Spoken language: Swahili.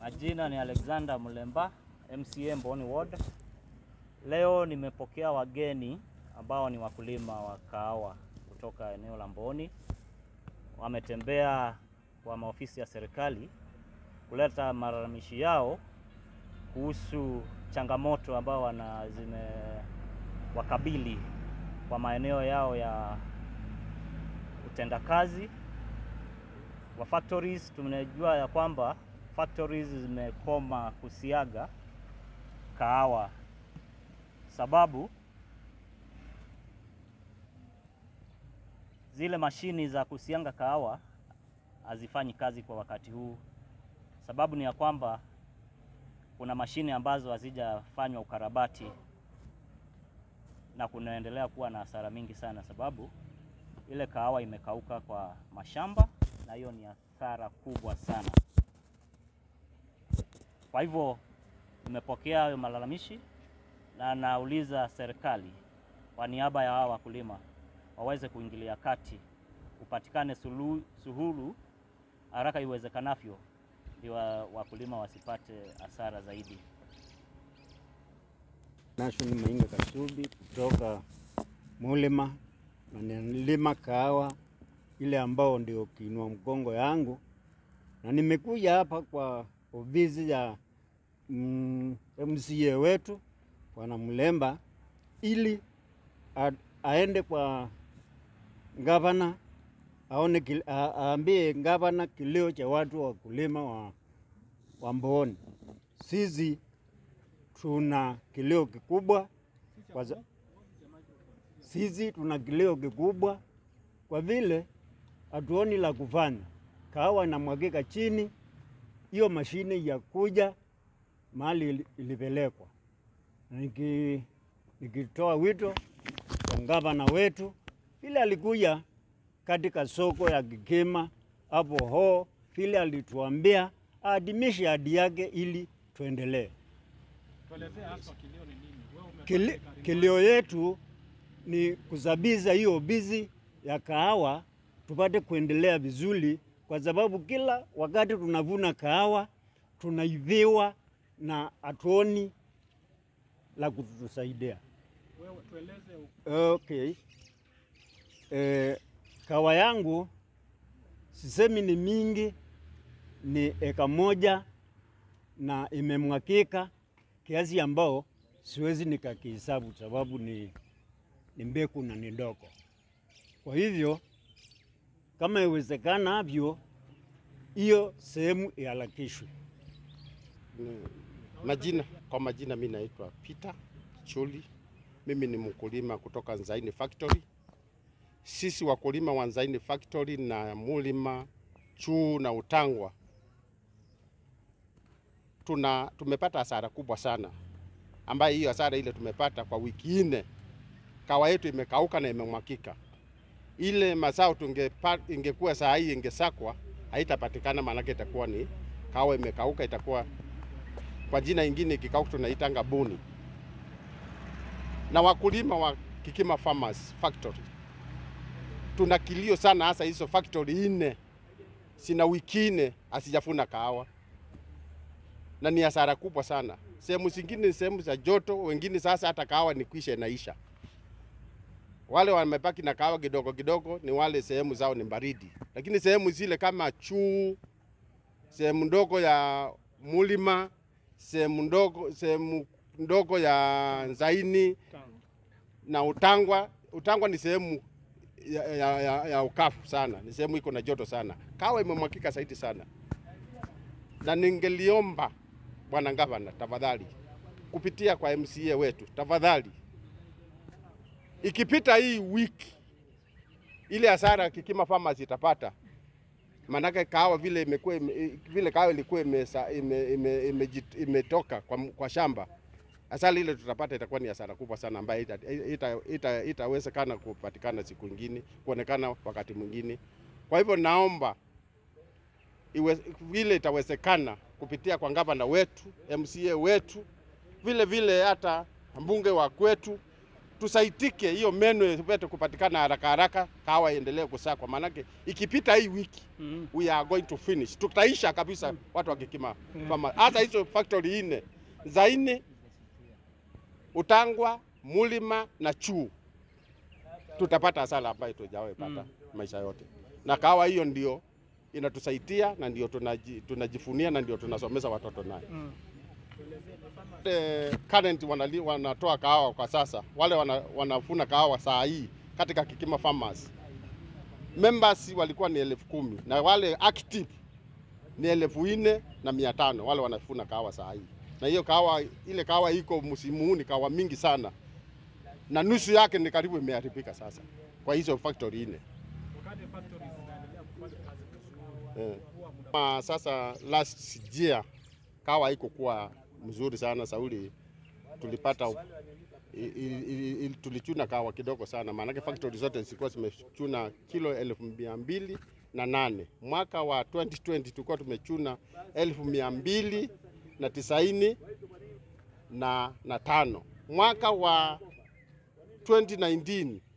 Majina ni Alexander Mulemba, MCA Mboni Ward. Leo nimepokea wageni ambao ni wakulima wa kahawa kutoka eneo la Mboni. Wametembea kwa maofisi ya serikali kuleta malalamishi yao kuhusu changamoto ambao wana zimewakabili kwa maeneo yao ya utendakazi wa factories. Tunajua ya kwamba factories zimekoma kusiaga kahawa, sababu zile mashini za kusianga kahawa hazifanyi kazi kwa wakati huu. Sababu ni ya kwamba kuna mashine ambazo hazijafanywa ukarabati na kunaendelea kuwa na hasara mingi sana, sababu ile kahawa imekauka kwa mashamba, na hiyo ni hasara kubwa sana. Kwa hivyo nimepokea hayo malalamishi na nauliza serikali kwa niaba ya hawa wakulima waweze kuingilia kati, upatikane sulu, suhulu haraka iwezekanavyo, ndio wakulima wasipate hasara zaidi. Nashoni Mainga Kasubi kutoka Mulima na nilima kahawa ile ambao ndio kiinua mgongo yangu, na nimekuja hapa kwa ofisi ya mm, MCA wetu Bwana Mulemba ili a, aende kwa gavana aone kil, a, aambie gavana kilio cha watu wa kulima wa, wa Mboni. Sisi tuna kilio kikubwa kwa za, sisi tuna kilio kikubwa kwa vile hatuoni la kufanya. Kahawa inamwagika chini, hiyo mashine ya kuja mahali ilipelekwa. Niki, nikitoa wito kwa gavana wetu vile alikuja katika soko ya Kigema hapo ho, vile alituambia aadimishe ahadi yake ili tuendelee. Kili, kilio yetu ni kusabiza hiyo bizi ya kahawa tupate kuendelea vizuri, kwa sababu kila wakati tunavuna kahawa tunaiviwa na hatuoni la kutusaidia. Okay. E, kahawa yangu sisemi ni mingi, ni eka moja na imemwakika kiasi ambao siwezi nikakihesabu sababu ni, ni mbeku na ni ndogo. Kwa hivyo kama iwezekanavyo hiyo sehemu iharakishwe. Majina, kwa majina mi naitwa Peter Chuli. Mimi ni mkulima kutoka Nzaini Factory. Sisi wakulima wa Nzaini Factory na Mulima, Chuu na Utangwa tuna tumepata hasara kubwa sana, ambayo hiyo hasara ile tumepata kwa wiki nne, kawa yetu imekauka na imemwakika. Ile mazao tungepa, ingekuwa saa hii ingesakwa haitapatikana, maanake itakuwa ni kawa imekauka, itakuwa kwa jina ingine kikauka tunaitanga buni. Na wakulima wa Kikima Farmers Factory tuna kilio sana, hasa hizo factory nne sina wiki nne asijafuna kahawa na ni hasara kubwa sana. Sehemu zingine ni sehemu za joto, wengine sasa hata kahawa ni kwisha inaisha. Wale wamebaki na kahawa kidogo kidogo ni wale sehemu zao ni baridi, lakini sehemu zile kama Chuu, sehemu ndogo ya Mulima, sehemu ndogo sehemu ndogo ya Nzaini na Utangwa. Utangwa ni sehemu ya, ya, ya, ya ukafu sana, ni sehemu iko na joto sana. Kahawa imemwakika zaidi sana, na ningeliomba Bwana Gavana, tafadhali kupitia kwa MCA wetu, tafadhali ikipita hii wiki ile hasara Kikima Farmers itapata, maanake kahawa vile imekuwa vile kahawa ilikuwa imetoka ime, ime, ime, ime kwa, kwa shamba, hasara ile tutapata itakuwa ni hasara kubwa sana ambayo itawezekana ita, ita, ita kupatikana siku nyingine, kuonekana wakati mwingine. Kwa hivyo naomba iwe, vile itawezekana kupitia kwa gavana wetu, MCA wetu, vile vile hata mbunge wa kwetu tusaitike, hiyo meno ipate kupatikana haraka haraka, kahawa iendelee kusakwa, maanake ikipita hii wiki Mm. we are going to finish, tutaisha kabisa watu wakikima kama hasa hizo factory nne za nne, Utangwa, Mulima na Chuu, tutapata hasara ambayo tujawahi pata Mm. maisha yote, na kahawa hiyo ndio inatusaidia na ndio tunaji, tunajifunia na ndio tunasomesha watoto nayo. Mm. Wale current wanali, wanatoa kahawa kwa sasa, wale wana, wanafuna kahawa saa hii katika Kikima Farmers members walikuwa ni elfu kumi na wale active ni elfu nne na mia tano wale wanafuna kahawa saa hii, na hiyo kahawa ile kahawa iko msimu huu ni kahawa mingi sana, na nusu yake ni karibu imeharibika sasa kwa hizo factory nne. Eh. Ma, sasa last year kahawa iko kuwa mzuri sana Sauli, tulipata i, i, i, i, tulichuna kahawa kidogo sana, maanake factory zote zilikuwa zimechuna kilo elfu mia mbili na nane. Mwaka wa 2020 tulikuwa tumechuna elfu mia mbili na tisaini na, na tano. Mwaka wa 2019